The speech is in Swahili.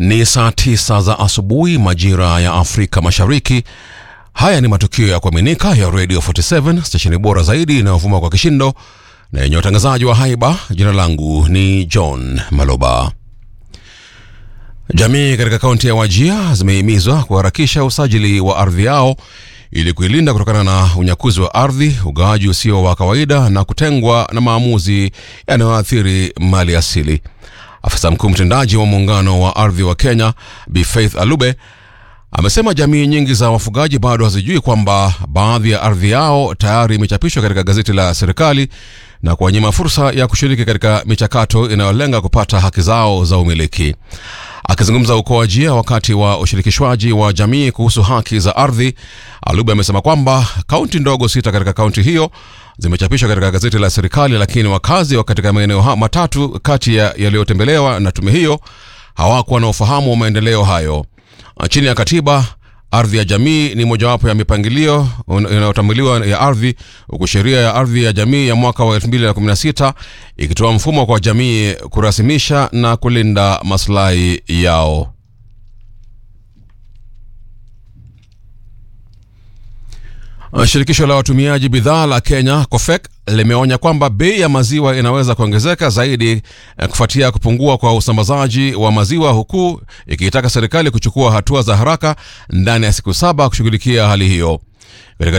Ni saa tisa za asubuhi majira ya Afrika Mashariki. Haya ni matukio ya kuaminika ya Radio 47 stesheni bora zaidi inayovuma kwa kishindo na yenye watangazaji wa haiba. Jina langu ni John Maloba. Jamii katika kaunti ya Wajia zimehimizwa kuharakisha usajili wa ardhi yao ili kuilinda kutokana na unyakuzi wa ardhi, ugawaji usio wa kawaida na kutengwa na maamuzi yanayoathiri mali asili. Afisa mkuu mtendaji wa muungano wa ardhi wa Kenya Bi Faith Alube amesema jamii nyingi za wafugaji bado hazijui kwamba baadhi ya ardhi yao tayari imechapishwa katika gazeti la serikali na kuwanyima fursa ya kushiriki katika michakato inayolenga kupata haki zao za umiliki. Akizungumza huko Wajia wakati wa ushirikishwaji wa jamii kuhusu haki za ardhi, Alube amesema kwamba kaunti ndogo sita katika kaunti hiyo zimechapishwa katika gazeti la serikali, lakini wakazi wa katika maeneo matatu kati ya yaliyotembelewa na tume hiyo hawakuwa na ufahamu wa maendeleo hayo. Chini ya katiba, ardhi ya jamii ni mojawapo ya mipangilio inayotambuliwa ya ardhi, huku sheria ya ardhi ya jamii ya mwaka wa 2016 ikitoa mfumo kwa jamii kurasimisha na kulinda maslahi yao. Shirikisho la watumiaji bidhaa la Kenya COFEK limeonya kwamba bei ya maziwa inaweza kuongezeka zaidi kufuatia kupungua kwa usambazaji wa maziwa, huku ikiitaka serikali kuchukua hatua za haraka ndani ya siku saba kushughulikia hali hiyo. Katika